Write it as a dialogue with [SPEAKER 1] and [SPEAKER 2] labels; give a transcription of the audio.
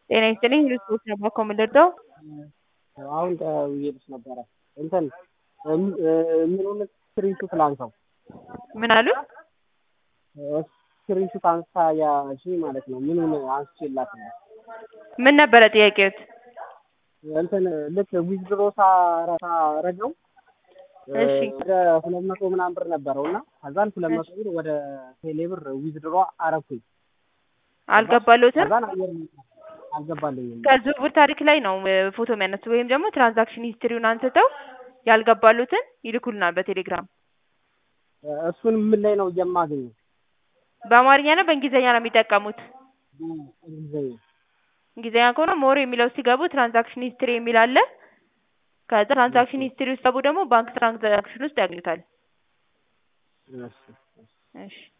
[SPEAKER 1] ጤና ይስጥልኝ ልስፖርት ነበር እኮ የምንረዳው።
[SPEAKER 2] አሁን ደውዬልሽ ነበረ እንትን ምኑን ስክሪንሹት ላንሳው?
[SPEAKER 1] ምን አሉ?
[SPEAKER 2] ስክሪንሹት አንስታ ያሺ ማለት ነው። ምኑን አንስቼላት ነው?
[SPEAKER 1] ምን ነበረ ጥያቄዎት?
[SPEAKER 2] እንትን ልክ ዊዝድሮ ሳረገው
[SPEAKER 1] እሺ
[SPEAKER 2] ወደ ሁለት መቶ ምናምን ብር ነበረው እና ከዛን ሁለት መቶ ብር ወደ ቴሌ ብር ዊዝድሮ አረኩኝ።
[SPEAKER 1] አልገባሎትም?
[SPEAKER 2] ከዛን አየር አልገባልኝም።
[SPEAKER 1] ከዝውውር ታሪክ ላይ ነው እ ፎቶ የሚያነሱት ወይም ደግሞ ትራንዛክሽን ሂስትሪውን አንስተው ያልገባሉትን ይልኩልናል በቴሌግራም።
[SPEAKER 2] እሱን ምን ላይ ነው የማገኘው?
[SPEAKER 1] በአማርኛ ነው በእንግሊዝኛ ነው የሚጠቀሙት?
[SPEAKER 2] እንግሊዝኛ
[SPEAKER 1] እንግሊዝኛ ከሆነ ሞር የሚለው ሲገቡ ትራንዛክሽን ሂስትሪ የሚል አለ። ከዛ ትራንዛክሽን ሂስትሪ ውስጥ ገቡ ደግሞ ባንክ ትራንዛክሽን ውስጥ ያገኙታል።
[SPEAKER 2] እሺ
[SPEAKER 1] እሺ